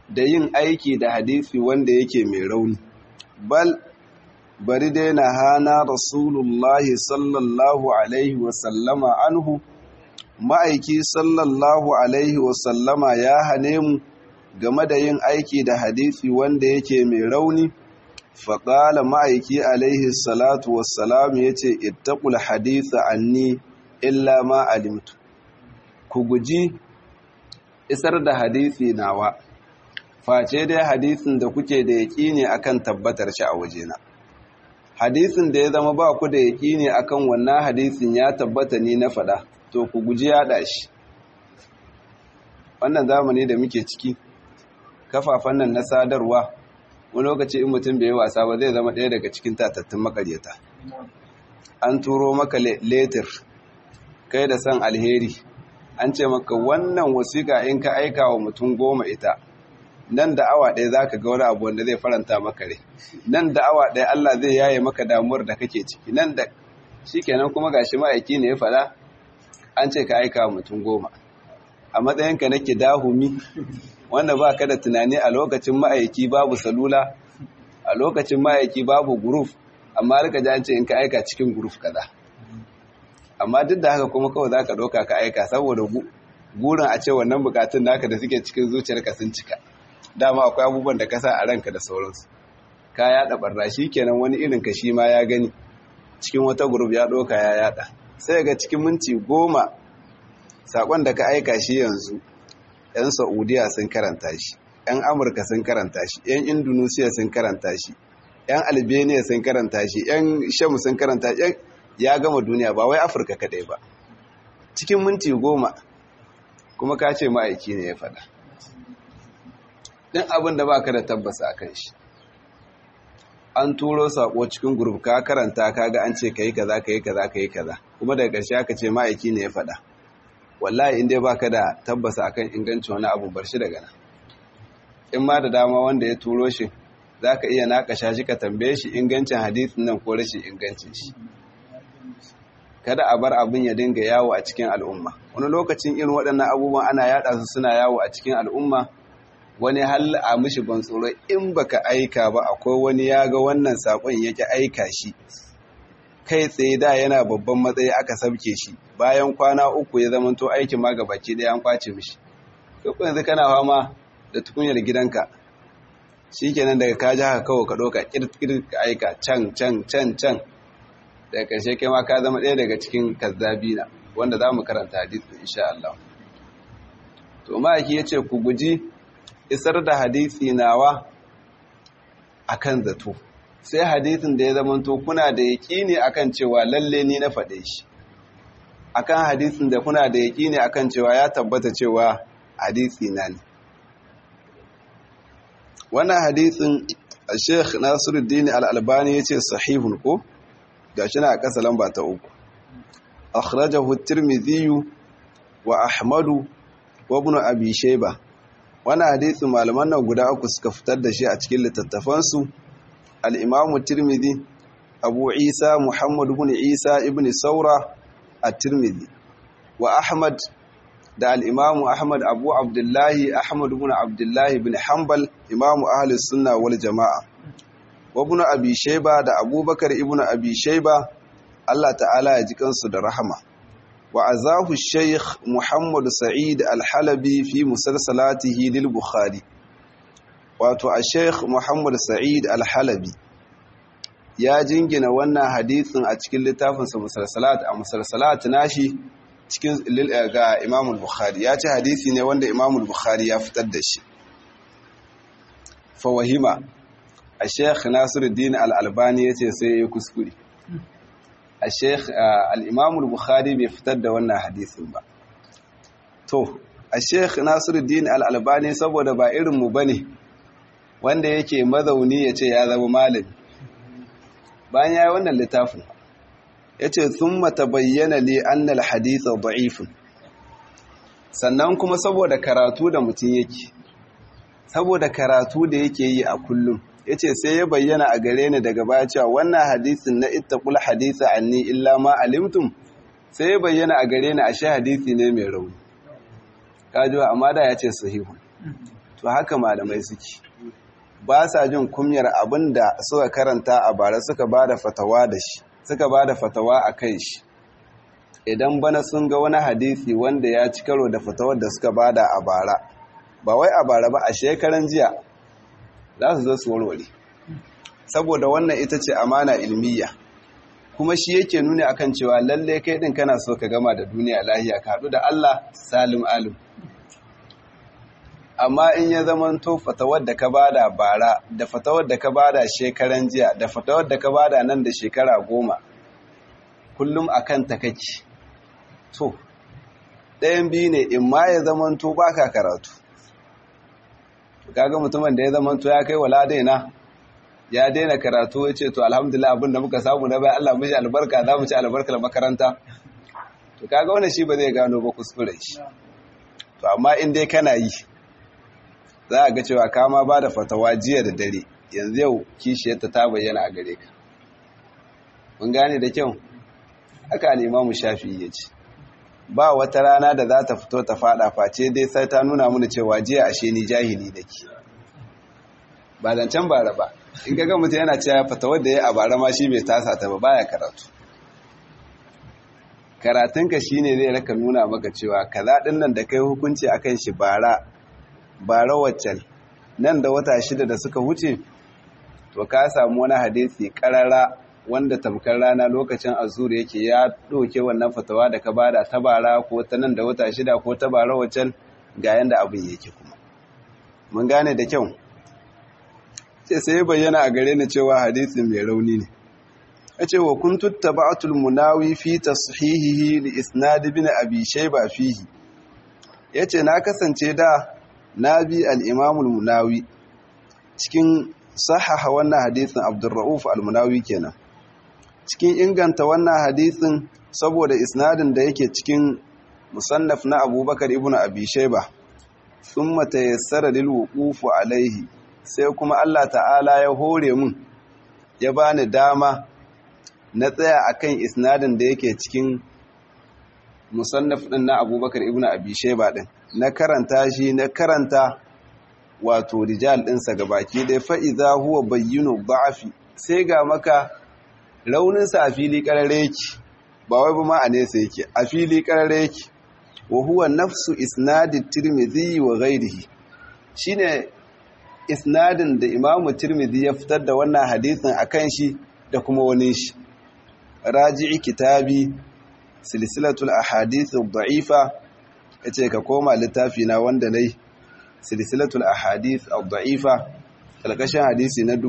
da yin aiki da hadisi wanda yake mai rauni bal bari dai na hana rasulullahi sallallahu alaihi wasallama anhu ma'aiki sallallahu alaihi wasallama ya hane mu game da yin aiki da hadisi wanda yake mai rauni faƙala ma'aiki alaihi salatu wassalam ya ce ittaqul haditha anni illa ma alimtu ku guji isar da hadisi nawa face dai hadisin da kuke da yaƙini akan tabbatar shi a wajena hadisin da ya zama ba ku da yaƙini akan wannan hadisin ya tabbata ni na faɗa to ku guji yaɗa shi wannan zamani da muke ciki kafafen nan na sadarwa wani lokaci in mutum bai yi wasa ba zai zama ɗaya daga cikin tatattun makaryata an turo maka letir kai da san alheri an ce maka wannan wasiƙa in ka aika wa mutum goma ita nan da awa ɗaya za ka ga wani abu wanda zai faranta maka rai nan da awa ɗaya Allah zai yaye maka damuwar da kake ciki nan da shi kenan kuma gashi ma'aiki ne ya faɗa an ce ka aika wa mutum goma a matsayinka na dahumi wanda ba ka da tunani a lokacin ma'aiki babu salula a lokacin ma'aiki babu guruf amma rika ji an ce in ka aika cikin guruf kaza amma duk da haka kuma kawai za ka ɗauka ka aika saboda gurin a ce wannan bukatun naka da suke cikin zuciyarka sun cika dama akwai abubuwan da ka sa a ranka da sauransu ka yaɗa barna shi kenan wani irin ka shi ma ya gani cikin wata guruf ya ɗauka ya yaɗa sai ga cikin minti goma saƙon da ka aika shi yanzu 'yan saudiya sun karanta shi 'yan amurka sun karanta shi 'yan indonesia sun karanta shi 'yan albania sun karanta shi 'yan sham sun karanta shi ya gama duniya ba wai afirka kadai ba cikin minti goma kuma ka ce ma'aiki ne ya faɗa ɗin abin da ba ka da tabbasa a kan shi an turo saƙo cikin guruf ka karanta ka ga an ce ka yi kaza ka yi kaza ka yi kaza kuma daga ƙarshe aka ce ma'aiki ne ya faɗa wallahi in dai baka da tabbasa akan ingancin wani abu bar shi daga nan in ma da dama wanda ya turo shi zaka iya nakasha shi ka tambaye shi ingancin hadisin nan ko rashin ingancin shi kada a bar abin ya dinga yawo a cikin al'umma wani lokacin irin waɗannan abubuwan ana yada su suna yawo a cikin al'umma wani hal a mishi ban tsoro in baka aika ba akwai wani ya ga wannan sakon yake aika shi kai tsaye da yana babban matsayi aka sabke shi bayan kwana uku ya zama to aikin ma ga baki ɗaya an kwace mishi kai yanzu kana fama da tukunyar gidanka shikenan daga ka ji haka kawai ka ɗauka kirkir ka aika can can can can daga ƙarshe kai ma ka zama ɗaya daga cikin kazzabina wanda za mu karanta hadisi insha Allah to ma'aiki ya ce ku guji isar da hadisi nawa akan zato sai hadithin da ya zamanto kuna da yaƙini akan cewa lalle ni na faɗe shi akan hadithin da kuna da yaƙini akan cewa ya tabbata cewa hadithi na ne wannan hadithin Sheikh Nasiruddin Al-Albani yace sahihun ko gashi na a ƙasa lamba ta uku akhrajahu at-Tirmidhi wa Ahmad wa Ibn Abi Shayba wannan hadithin malaman nan guda uku suka fitar da shi a cikin littattafansu al'imamu tirmidhi abu isa muhammad bin isa ibn saura a tirmidhi wa ahmad da al'imamu ahmad abu abdullahi ahmad bin abdullahi bin hanbal imamu ahalis sunna wal jama'a wa bin abi shaiba da abubakar ibn abi shaiba allah ta'ala ya ji kansu da rahama wa azahu shaykh muhammad sa'id al-halabi fi musalsalatihi lil bukhari wato a sheikh muhammad sa'id al-halabi ya jingina wannan hadithin a cikin littafinsa musalsalat a musalsalat nashi cikin ga imam bukhari ya ce hadithi ne wanda imam bukhari ya fitar da shi fawahima a sheikh nasiruddin al-albani ya ce sai ya kuskure a sheikh al-imam bukhari bai fitar da wannan hadithin ba to a sheikh nasiruddin al-albani saboda ba irinmu ba ne wanda yake mazauni ya ce ya zama malami bayan ya yi wannan littafin ya ce sun mata bayyana li annal haditha da'ifin sannan kuma saboda karatu da mutum yake saboda karatu da yake yi a kullum ya ce sai ya bayyana a gare ni daga baya cewa wannan hadisin na ittaqul haditha anni illa ma alimtum sai ya bayyana a gare ni ashe hadisi ne mai rauni kajuwa amma da ya ce sahihun to haka malamai suke ba sa jin kumyar abin da suka karanta a bara suka ba da fatawa da shi suka ba da fatawa a kai shi idan bana sun ga wani hadisi wanda ya ci karo da fatawar da suka ba da a bara ba wai a bara ba a shekaran jiya za su zo su warware saboda wannan ita ce amana ilmiya kuma shi yake nuni akan cewa lalle kai din kana so ka gama da duniya lahiya ka haɗu da Allah salim alim amma in ya zamanto fatawar da ka bada bara da fatawar da ka bada shekaran jiya da fatawar da ka bada nan da shekara goma kullum akan ta kake to ɗayan biyu ne in ma ya zamanto baka karatu kaga mutumin da ya zamanto ya kai wala daina ya daina karatu ya ce to alhamdulillah abin da muka samu na bayan Allah mishi albarka za mu ci albarkar makaranta to kaga wannan shi ba zai gano ba kuskuren shi to amma in dai kana yi za a ga cewa kama ba da fatawa jiya da dare yanzu yau kishiyarta ta bayyana a gare ka mun gane da kyau haka limamu shafi ya ce ba wata rana da za ta fito ta fada face dai sai ta nuna mana cewa jiya ashe ni jahili da ke ba zancen bara ba in ga mutum yana cewa fatawar da ya a bara ma shi bai tasa ta ba baya karatu karatunka shine zai raka nuna maka cewa kaza din nan da kai hukunci akan shi bara bara waccan nan da wata shida da suka wuce to ka samu wani hadisi karara wanda tamkar rana lokacin azur yake ya doke wannan fatawa da ka bada ta bara ko ta nan da wata shida ko ta bara waccan ga yanda abin yake kuma mun gane da kyau sai sai bayyana a gare ni cewa hadisi mai rauni ne yace wa kuntu taba'atul munawi fi tashihihi li isnad ibn abi shayba fihi yace na kasance da na bi al'imamul munawi cikin sahaha wannan hadisin abdurra'uf al-munawi kenan cikin inganta wannan hadisin saboda isnadin da yake cikin musannaf na abubakar ibn abi shaiba sun mata yassara lil wuqufu alaihi sai kuma Allah ta'ala ya hore mun ya bani dama na tsaya akan isnadin da yake cikin musannaf din na abubakar ibn abi shaiba din na karanta shi na karanta wato rijal ɗinsa gabaki dai fa'iza huwa bayyano ba'afi sai ga maka rauninsa a fili ƙarare yake ba wai ba ma a nesa yake a fili ƙarare yake wa huwa nafsu isnadin tirmidhi wa ghairihi shine isnadin da imamu tirmidhi ya fitar da wannan hadisin akan shi da kuma wani shi raji'i kitabi silsilatul ahadith ad-da'ifa yace ka koma littafi na wanda nayi silsilatul ahadith ad-da'ifa kalkashin hadisi na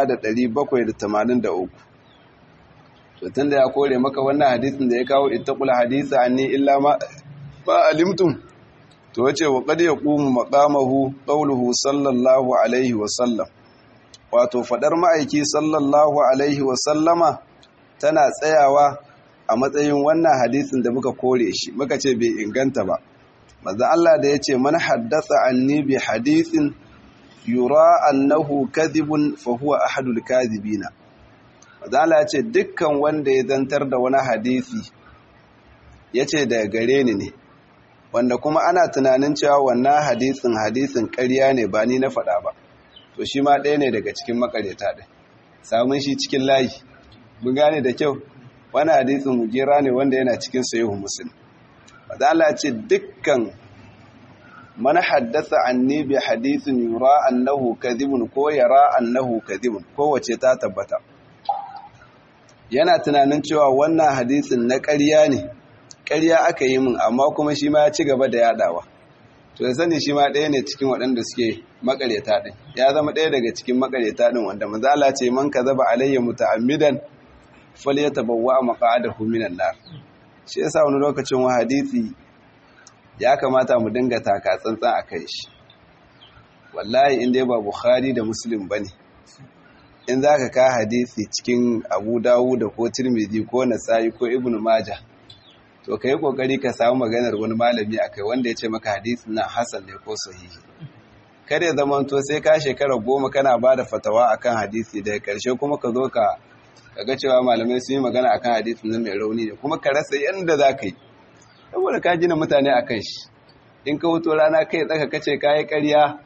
1783 to tunda ya kore maka wannan hadisin da ya kawo ittaqul hadisa anni illa ma ba alimtum to wace wa qad yaqumu maqamahu qawluhu sallallahu alaihi wa sallam wato fadar ma'aiki sallallahu alaihi wa sallama tana tsayawa a matsayin wannan hadisin da muka kore shi muka ce bai inganta ba manzo Allah da yace man haddatha anni bi hadithin yura annahu kadhibun fa huwa ahadul kadhibina manzo Allah yace dukkan wanda ya zantar da wani hadisi yace daga gare ni ne wanda kuma ana tunanin cewa wannan hadisin hadisin ƙarya ne ba ni na faɗa ba to shi ma ɗaya ne daga cikin makareta ɗin samun shi cikin layi mun gane da kyau wani hadisin mujera ne wanda yana cikin sayihu muslim mazala ce dukkan mana haddasa anni bi hadisin yura annahu kadhibun ko yara annahu kadhibun kowace ta tabbata yana tunanin cewa wannan hadisin na ƙarya ne ƙarya aka yi min amma kuma shi ma ya ci gaba da yadawa to ya sani shi ma ɗaya ne cikin waɗanda suke makareta ɗin ya zama ɗaya daga cikin makareta ɗin wanda mazala ce man ka zaba alayya muta'ammidan falyatabawwa maq'adahu minan nar shi yasa wani lokacin wa hadisi ya kamata mu dinga taka tsantsan akai shi wallahi in dai ba bukhari da muslim bane in zaka ka hadisi cikin abu dawud ko tirmidhi ko nasa'i ko ibnu majah to kai kokari ka samu maganar wani malami akai wanda ya ce maka hadisin nan hasan ne ko sahihi kare zaman to sai ka shekara goma kana bada fatawa akan hadisi daga karshe kuma ka zo ka kaga cewa malamai sun yi magana akan hadisin nan mai rauni ne kuma ka rasa yanda za ka yi saboda ka gina mutane a kan shi in ka wuto rana kai tsaka kace ka yi ƙarya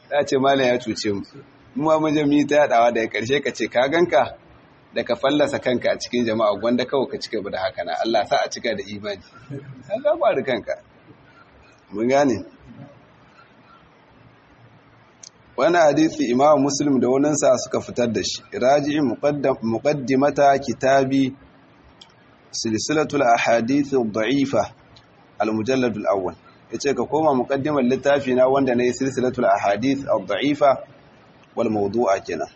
ya ce malam ya cuce mu mu ma mun ta yadawa daga karshe ka ce ka ganka da ka fallasa kanka a cikin jama'a gwanda kawai ka cika da haka na Allah sa a cika da imani an ga kanka mun gane wani hadisi imam muslim da waninsa suka fitar da shi raji'in muqaddimata kitabi silsilatul ahadith ad-da'ifa al-mujallad al-awwal yace ka koma muqaddimar littafi na wanda nayi silsilatul ahadith ad-da'ifa wal mawdu'a kenan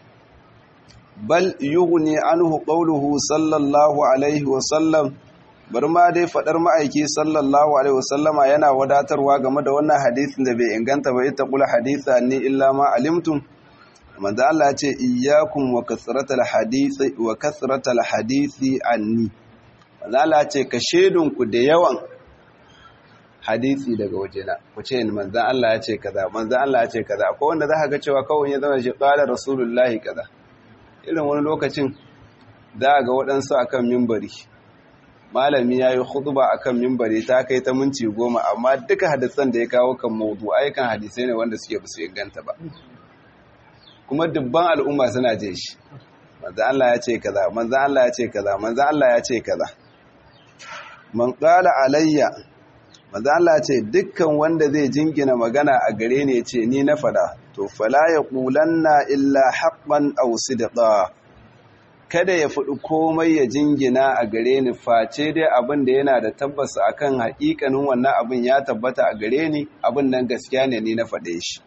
bal yughni anhu qawluhu sallallahu alaihi wa sallam bar ma dai fadar ma'aiki sallallahu alaihi wa sallama yana wadatarwa game da wannan hadisin da bai inganta ba ita kula haditha ni illa ma alimtum manzo Allah ya ce iyyakum wa kasratal hadisi wa kasratal hadisi anni manzo Allah ya ce ka shedun ku da yawan hadisi daga wajena ku ce manzo Allah ya ce kaza manzo Allah ya ce kaza akwai wanda zaka ga cewa kawai ya zama shi qala rasulullahi kaza irin wani lokacin za ga waɗansu akan mimbari malami ya yi khutba akan mimbari ta kai ta minti goma amma duka hadisan da ya kawo kan maudu aikan hadisai ne wanda suke basu inganta ba kuma dubban al'umma suna je shi manzo Allah ya ce kaza manzo Allah ya ce kaza manzo Allah ya ce kaza man qala alayya manzo Allah ya ce dukkan wanda zai jingina magana a gare ni ya ce ni na fada to fala yaqulanna illa haqqan aw sidqa kada ya faɗi komai ya jingina a gare ni face dai abin da yana da tabbas akan haƙiƙanin wannan abin ya tabbata a gare ni abin nan gaskiya ne ni na faɗe shi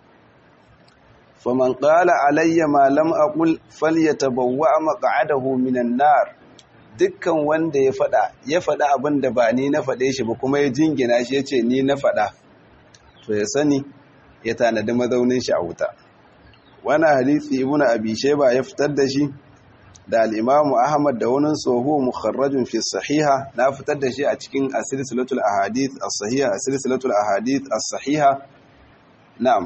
faman qala alayya ma lam aqul falyatabawwa maq'adahu minan nar dukkan wanda ya faɗa ya faɗa abin da ba ni na faɗe shi ba kuma ya jingina shi yace ni na faɗa to ya sani ya tanadi mazaunin shi a wuta wannan hadisi ibnu abi shayba ya fitar da shi da al'imamu Ahmad da wani tsoho mukharrajin fi sahiha na fitar da shi a cikin asirisilatul ahadith as-sahiha asirisilatul ahadith as-sahiha na'am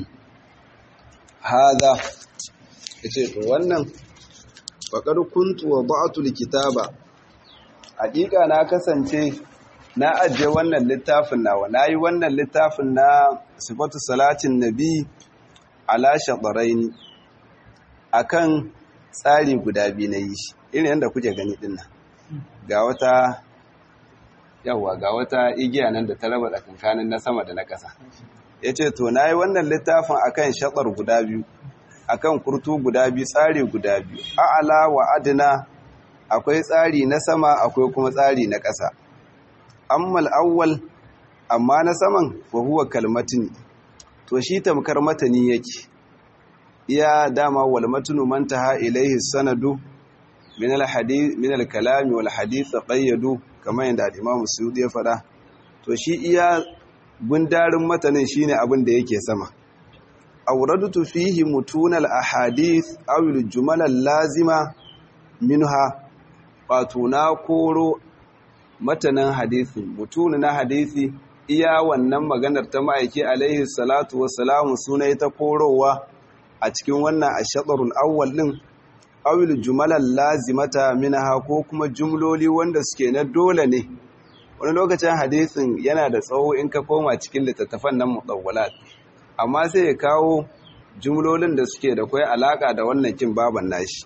hada yace to wannan faqad kuntu wada'tu likitaba hakika na kasance na ajiye wannan littafin nawa nayi wannan littafin na sifatu salatin nabi ala shadaraini akan tsari guda biyu na yi shi irin yadda kuke gani din nan ga wata yawa ga wata igiya nan da ta raba tsakankanin na sama da na ƙasa ya ce to na yi wannan littafin akan shatsar guda biyu akan kurtu guda biyu tsari guda biyu a'ala wa adina akwai tsari na sama akwai kuma tsari na ƙasa ammal awwal amma na saman fa huwa kalmatin to shi tamkar matani yake iya dama wal matnu man taha ilayhi sanadu min al hadith min al kalam wal hadith qayyadu kamar yadda al-imam Suyuti ya fada to shi iya gundarin matanin shine abin da yake sama awradtu fihi mutun al ahadith aw al jumal al lazima minha wato na koro matanin hadisi mutun na hadisi iya wannan maganar ta ma'aiki alaihi salatu wassalamu sunai ta korowa a cikin wannan ashadarul awwal din awil jumalan lazimata minha ko kuma jumloli wanda suke na dole ne wani lokacin hadisin yana da tsawo in ka koma cikin littattafan nan mutawwalat amma sai ya kawo jumlolin da suke da kai alaka da wannan kin baban nashi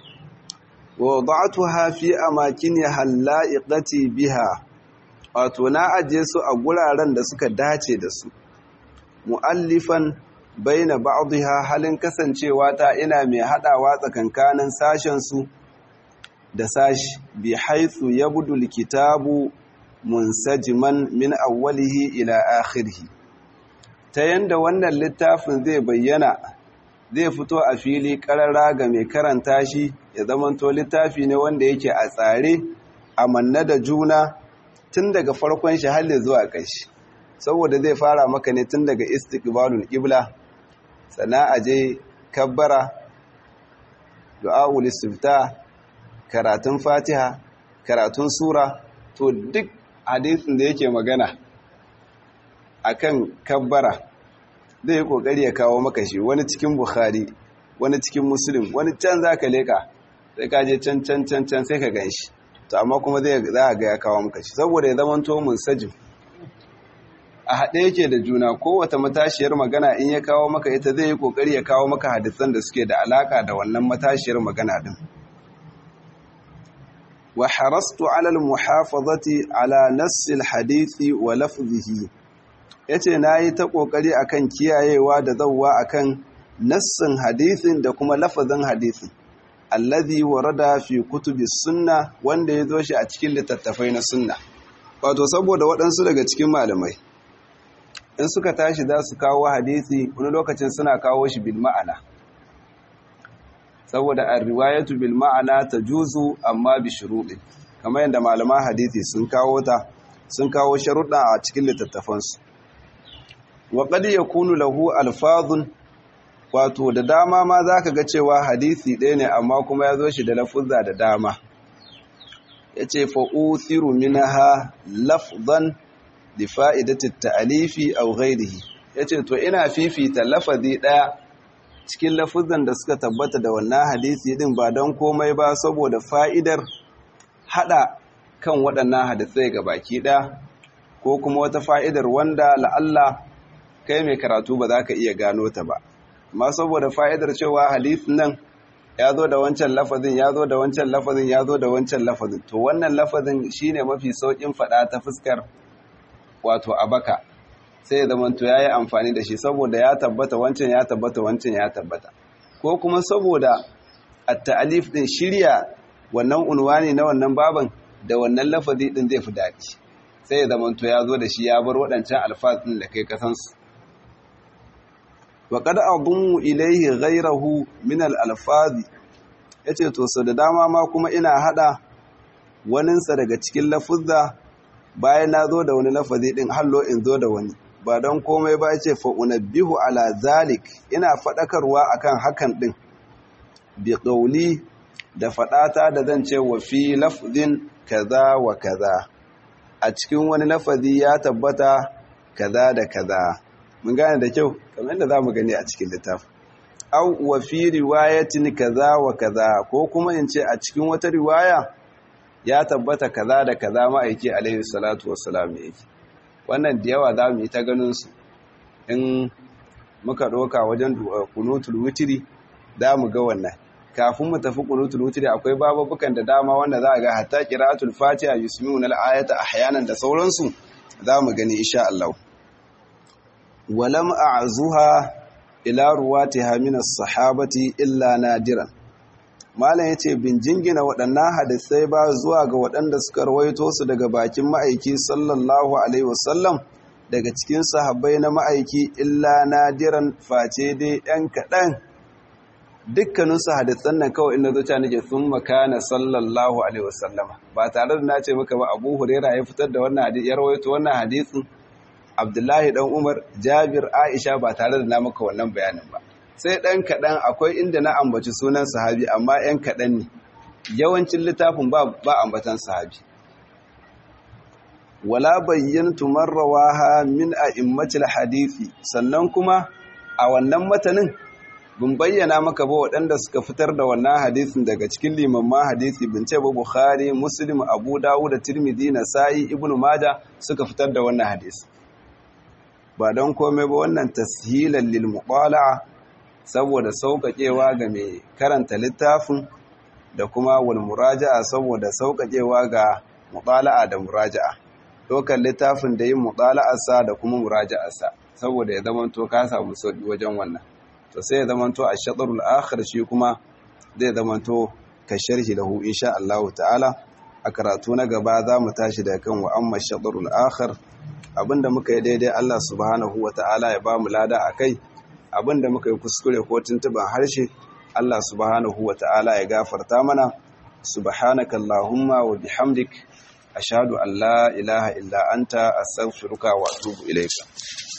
wa wada'tuha fi amakiniha hallaiqati biha wato na aje su a guraren da suka dace da su mu'allifan baina ba'dha halin kasancewa ta ina mai hadawa tsakankanin sashen su da sashi bi haythu yabdu alkitabu munsajiman min awwalihi ila akhirih ta yanda wannan littafin zai bayyana zai fito a fili karara ga mai karanta shi ya zamanto littafi ne wanda yake a tsare a manna da juna tun daga farkon shi har zuwa ƙarshe saboda zai fara maka ne tun daga istiqbalul qibla sana aje kabbara du'aul istifta karatun fatiha karatun sura to duk hadisin da yake magana akan kabbara zai yi kokari ya kawo maka shi wani cikin bukhari wani cikin muslim wani can zaka leka sai ka je can can can can sai ka ganshi to amma kuma zai za a ga ya kawo maka shi saboda ya zama to munsajim a haɗe yake da juna kowace matashiyar magana in ya kawo maka ita zai yi ƙoƙari ya kawo maka hadisan da suke da alaƙa da wannan matashiyar magana ɗin wa harastu alal muhafazati ala nassil hadithi wa lafzihi yace nayi ta ƙoƙari akan kiyayewa da zawwa akan nassin hadithin da kuma lafazin hadithin alladhi warada fi kutubi sunna wanda ya zo shi a cikin littattafai na sunna wato saboda waɗansu daga cikin malamai in suka tashi za su kawo hadisi wani lokacin suna kawo shi bil ma'ana saboda a riwayatu bil ma'ana ta juzu amma bi shuruɗi kamar yadda malaman hadisi sun kawo ta sun kawo sharuɗa a cikin littattafansu wa qad yakunu lahu alfazun wato da dama ma zaka ga cewa hadisi ɗaya ne amma kuma ya zo shi da lafuzza da dama yace fa uthiru minha lafzan li fa'idati ta'alifi aw ghayrihi yace to ina fifita lafazi daya cikin lafuzan da suka tabbata da wannan hadisi din ba don komai ba saboda fa'idar hada kan waɗannan hadisai ga baki ɗaya ko kuma wata fa'idar wanda la'alla kai mai karatu ba za ka iya gano ta ba amma saboda fa'idar cewa hadisin nan ya zo da wancan lafazin ya zo da wancan lafazin ya zo da wancan lafazin to wannan lafazin shine mafi saukin faɗa ta fuskar wato abaka sai ya zama to yayi amfani da shi saboda ya tabbata wancan ya tabbata wancan ya tabbata ko kuma saboda at-ta'alif din shirya wannan unwani na wannan baban da wannan lafazi din zai fi daɗi sai ya zama to ya zo da shi ya bar waɗancan alfaz din da kai kasansu wa qad adummu ilayhi ghayrahu min al-alfazi yace to so da dama ma kuma ina hada waninsa daga cikin lafuzza bayan na zo da wani lafazi din hallo in zo da wani ba don komai ba yace fa unabbihu ala zalik ina fadakarwa akan hakan din bi qawli da fadata da zan ce wa fi lafzin kaza wa kaza a cikin wani lafazi ya tabbata kaza da kaza mun gane da kyau kamar yadda zamu gani a cikin littafin au wa fi riwayatin kaza wa kaza ko kuma in ce a cikin wata riwaya ya tabbata kaza da kaza ma'aiki alaihi salatu wassalam yake wannan da yawa za mu yi ta ganin su in muka ɗauka wajen kunutul wutiri za mu ga wannan kafin mu tafi kunutul wutiri akwai bababukan da dama wanda za a ga hatta qira'atul fatiha yusmi'una al-ayata ahyanan da sauransu za mu gani insha Allah walam a'zuha ila ruwatiha min as-sahabati illa nadiran malam yace bin jingina waɗannan hadisai ba zuwa ga waɗanda suka rawaito su daga bakin ma'aiki sallallahu alaihi wasallam daga cikin sahabbai na ma'aiki illa nadiran face dai ɗan kaɗan dukkanin su hadisan nan kawai inda zuciya nake sun makana sallallahu alaihi wasallama ba tare da na ce maka ba abu huraira ya fitar da wannan hadisi ya rawaito wannan hadisin abdullahi dan umar jabir aisha ba tare da na maka wannan bayanin ba sai ɗan kaɗan akwai inda na ambaci sunan sahabi amma ‘yan kaɗan ne yawancin littafin ba ambatan sahabi wala bayyantu marrawaha min a'immatil hadisi sannan kuma a wannan matanin bin bayyana maka ba waɗanda suka fitar da wannan hadisin daga cikin limamman hadisi bin ce ba bukhari muslim abu dawud da tirmidhi nasa'i ibnu maja suka fitar da wannan hadisi ba don komai ba wannan tashilan lil muqala'a saboda sauƙaƙewa ga mai karanta littafin da kuma wal muraja'a saboda sauƙaƙewa ga muqala'a da muraja'a dokar littafin da yin muqala'arsa da kuma muraja'arsa saboda ya zamanto ka samu sauƙi wajen wannan to sai ya zamanto a shaɗarul akhir shi kuma zai zamanto ka sharhi lahu insha Allah ta'ala a karatu na gaba za mu tashi daga kan wa amma shaɗarul akhir abinda muka yi daidai Allah subhanahu wa ta'ala ya ba mu lada a kai abinda muka yi kuskure ko tuntuban harshe Allah subhanahu wa ta'ala ya gafarta mana subhanaka Allahumma wa bihamdik ashhadu an la ilaha illa anta astaghfiruka wa atubu ilayka